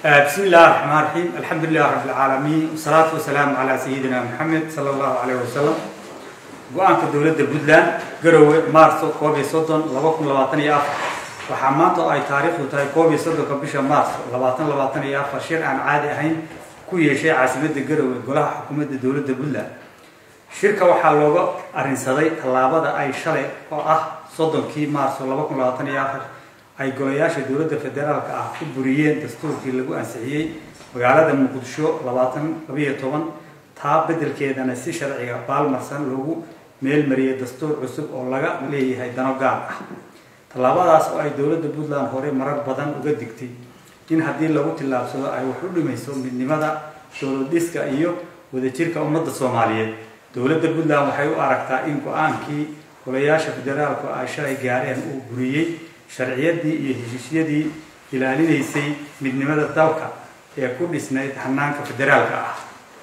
بسم الله الرحمن الرحيم الحمد لله رب العالمين والصلاة والسلام على سيدنا محمد صلى الله عليه وسلم go-aanka dowladda puntland garowe maarso koob iyo soddon laba kun labaatan iyo afar waxaa maanta oo ay taariikhdu tahay koob iyo soddonka bisha maarso labaatan labaatan iyo afar shir aan caadi ahayn ku yeeshay caasimadda garowe golaha xukuumadda dowladda puntland shirka waxaa looga arrinsaday tallaabada ay shalay oo ah soddonkii maarso laba kun labaatan iyo afar ay golayaasha dowladda federaalka ah ku buriyeen dastuurkii lagu ansixiyey magaalada muqdisho labaatan labayo toban taa beddelkeedana si sharciga baalmarsan loogu meelmariyay dastuur cusub oo laga leeyahay dano gaar ah tallaabadaas oo ay dowladda puntland hore marar badan uga digtay in haddii lagu tillaabsado ay wax u dhimayso midnimada dowladdhiska iyo wadajirka ummadda soomaaliyeed dowladda puntland waxay u aragtaa in go-aankii golayaasha federaalku ay shalay gaareen uu buriyey sharciyadii iyo heshiisyadii ilaalinaysay midnimada dalka ee ku dhisnayd hanaanka federaalka ah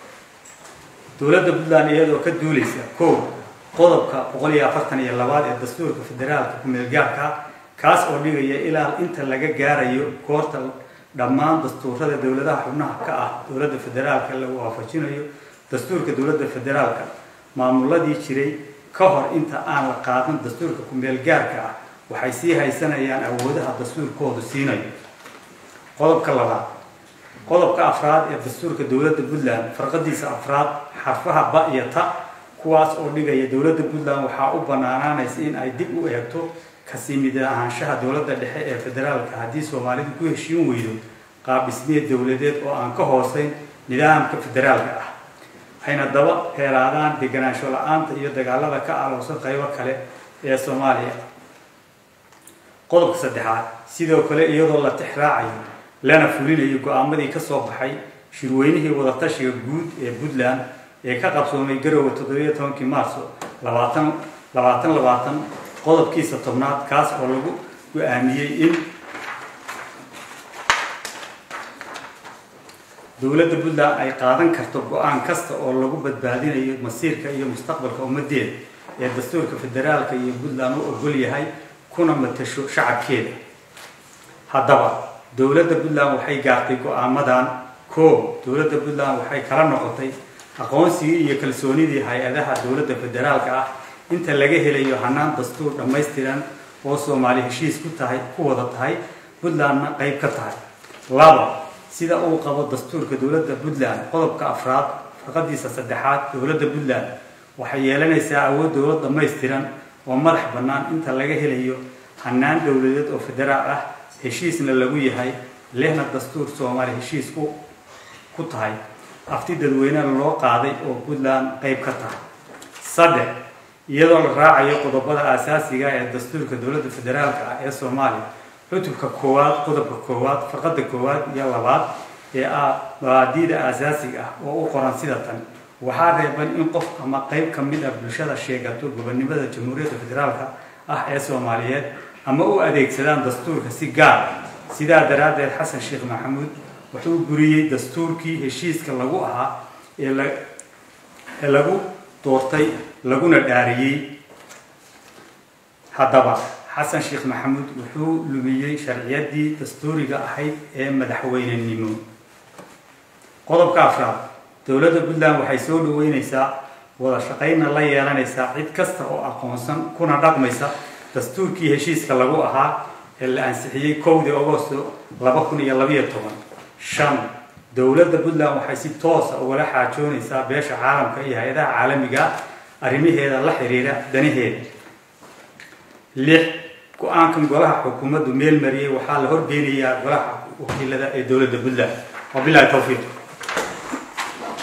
dowladda puntland iyadoo ka duulaysa kow qodobka boqol iyo afartan iyo labaad ee dastuurka federaalka ku-meelgaarka kaas oo dhigaya ilaa inta laga gaarayo goorta dhammaan dastuurada dowladaha xubnaha ka ah dowladda federaalka lagu waafajinayo dastuurka dowladda federaalka maamuladii jiray ka hor inta aan la qaadan dastuurka ku-meelgaarka ah waxay sii haysanayaan awoodaha dastuurkoodu siinayo qodobka labaad qodobka afraad ee dastuurka dowladda puntland farqadiisa afraad xarfaha ba iyo ta kuwaas oo dhigaya dowladda puntland waxaa u banaanaanaysa in ay dib u eegto kasii mid ahaanshaha dowladda dhexe ee federaalka haddii soomaalidu ku heshiin weydo qaabdhismeed dowladeed oo aan ka hooseyn nidaamka federaalka ah ayna daba heelaadaan deganaansho la-aanta iyo dagaalada ka aloosan qaybo kale ee soomaaliya qodobka saddexaad sidoo kale iyadoo la tixraacayo lana fulinayo go-aamadii ka soo baxay shirweynihii wadatashiga guud ee puntland ee ka qabsoomay garowe toddobiyo tobankii maarso labaatan labaatan labaatan qodobkiisa tobnaad kaas oo lagu go-aamiyey in dowladda puntland ay qaadan karto go-aan kasta oo lagu badbaadinayo masiirka iyo mustaqbalka ummadeeda ee dastuurka federaalka iyo puntland u ogol yahay kuna matasho shacabkeeda haddaba dowladda puntland waxay gaartay go-aamadan koob dowladda puntland waxay kala noqotay aqoonsigii iyo kalsoonidii hay-adaha dowladda federaalka ah inta laga helayo hanaan dastuur dhammaystiran oo soomaali heshiis ku tahay ku wada tahay puntlandna qayb ka tahay laba sida uu qabo dastuurka dowladda puntland qodobka afraad farqadiisa saddexaad dowladda puntland waxay yeelanaysaa awood dowlad dhammaystiran oo madax bannaan inta laga helayo hanaan dowladeed oo federaal ah heshiisna lagu yahay lehna dastuur soomaali heshiis ku ku tahay afti dadweynena loo qaaday oo puntland qayb ka tahay saddex iyadoo la raacayo qodobada aasaasiga ee dastuurka dowladda federaalka ah ee soomaaliya cutubka koowaad qodobka koowaad farqada koowaad iyo labaad ee ah mabaadiida aasaasiga ah oo u qoran sida tan waxaa reeban in qof ama qayb ka mid ah bulshada sheegato gobonimada jamhuuriyadda federaalka ah ee soomaaliyeed ama u adeegsadaan dastuurka si gaar sidaa daraaddeed xasan sheekh maxamuud wuxuu buriyey dastuurkii heshiiska lagu ahaa ee lagu doortay laguna dhaariyey haddaba xasan sheekh maxamuud wuxuu lumiyey sharciyadii dastuuriga ahayd ee madaxweynenimo qodobka afraad dowladda puntland waxay soo dhaweyneysaa wada shaqaynna la yeelanaysaa cid kasta oo aqoonsan kuna dhaqmaysa dastuurkii heshiiska lagu ahaa ee la ansixiyey kowdii agosto laba kun iyo labayo toban shan dowladda puntland waxay si toosa ugala xaajoonaysaa beesha caalamka iyo hay-adaha caalamiga arrimaheeda la xiriira danaheeda lix go-aankan golaha xukuumaddu meel mariyey waxaa la horgeynayaa golaha wakiilada ee dowladda puntland wabilahi towfiiq